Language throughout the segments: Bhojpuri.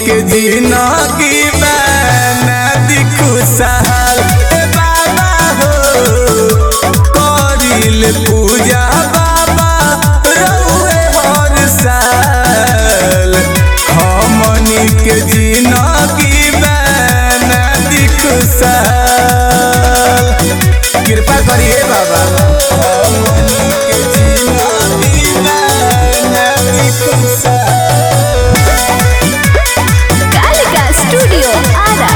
के जिंदगी बना दी खुशहाल ए बाबा हो करिल पूजा बाबा रहुए हर साल हमनी के जिंदगी बना दी खुशहाल कृपा करिए बाबा हमनी के जिंदगी बना दी खुशहाल कालिका स्टूडियो आरा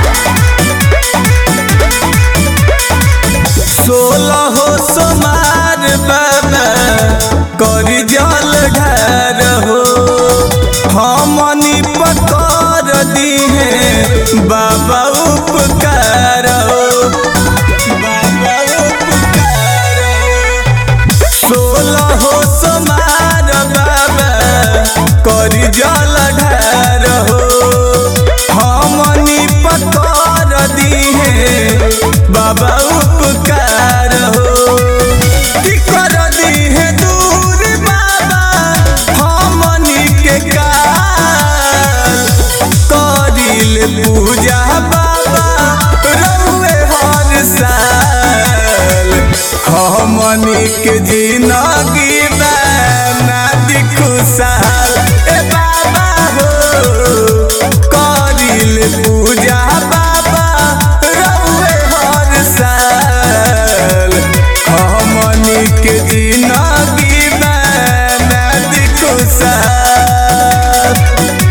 सोलह सोमार बाबा करी जल ढार हो हमनी पकर दिहे बाबा उपकार हो बाबा उपकार हो सोलह सोमार बाबा करी जल ढार हो हमनी पकर दिहे बाबा उपकार हो की कर दिहे दूर बाबा हमनी के काल करिल पूजा बाबा रहुए हर साल हमनी के जिंदगी बना दी खुशहाल ए बाबा हो करिल पूजा बाबा रहुए हर साल हमनी के जिंदगी बना दी खुशहाल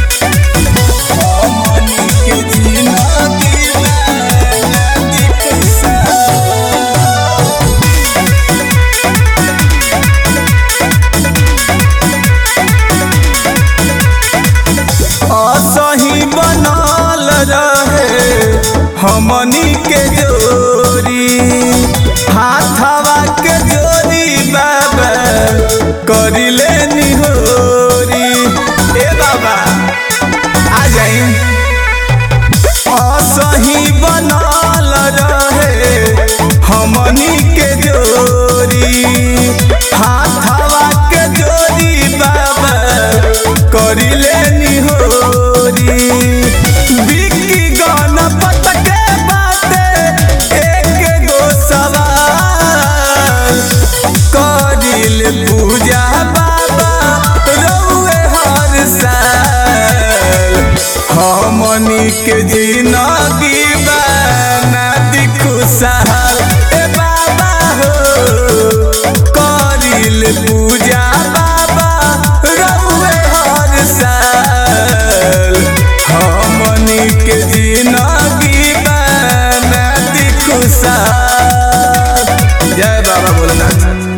हमनी के जिंदगी बना दी खुशहाल असही बनल रहे हमनी के जोरी हाथवा के जोरी बाबा करिले निहोरी ए बाबा आ जाई असही बनल रहे हमनी के जोरी हाथवा के जोरी बाबा करिले निहोरी बिकी गणपत के बाते एक गो सवाल करिल पूजा बाबा रहुए हर साल हमनी के जिंदगी बना दी खुशहाल ए बाबा हो करिल पूजा बाबा रहुए हर साल हमनी के जिंदगी बना दी खुशहाल जय बाबा भोलेनाथ